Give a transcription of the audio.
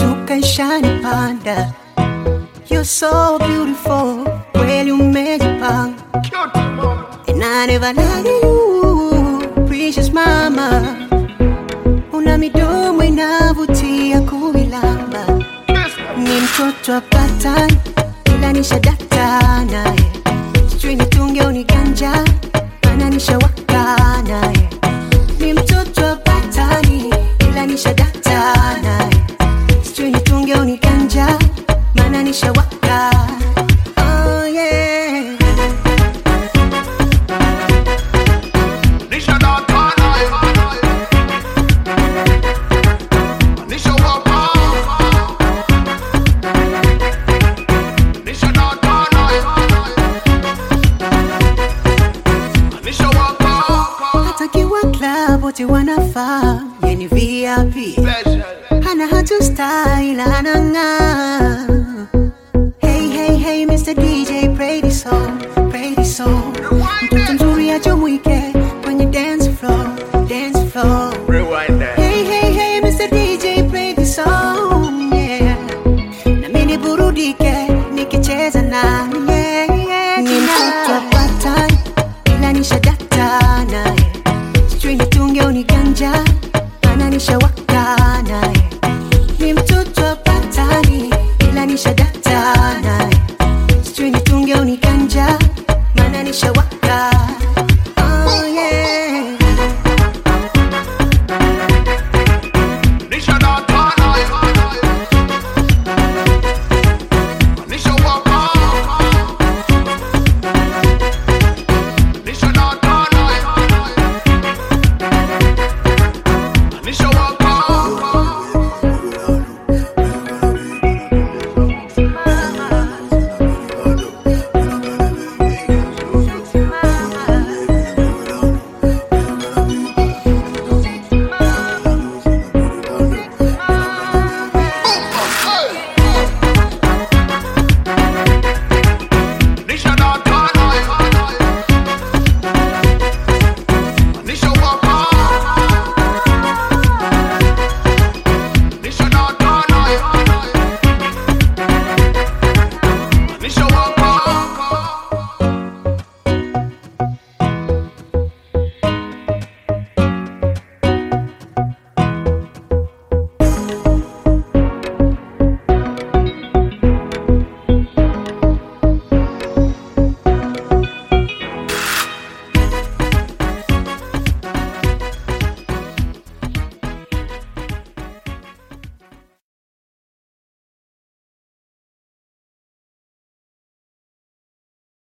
ishanishuka ishanipanda You're so beautiful, kweli umejipanga And I never lie you, precious mama Una midomo inavutia kuilamba Ni mtoto wa patani, ila nishadata naye Sijui nitunge uniganja, maana nishawaka naye Ni mtoto wa patani, ila nishadata naye Sijui nitunge uniganja, maana nishawaka Oh yeah Nisha data naye. Nisha wapa. Nisha data naye. Nisha wapa. hata kiwa club wote wanafaa yeni VIP Pleasure. hana hatu style anang'aa hey hey hey Mr DJ play this song play this song mtoto mzuri ajumuike kwenye dance floor dance floor Rewind that. hey hey hey Mr DJ play this song yeah na mimi niburudike nikicheza na yeah, yeah, ni mtoto wa patani ila nishadata naye sijui nitunge uniganja ana nishawaka naye ni mtoto wa patani ila nishadata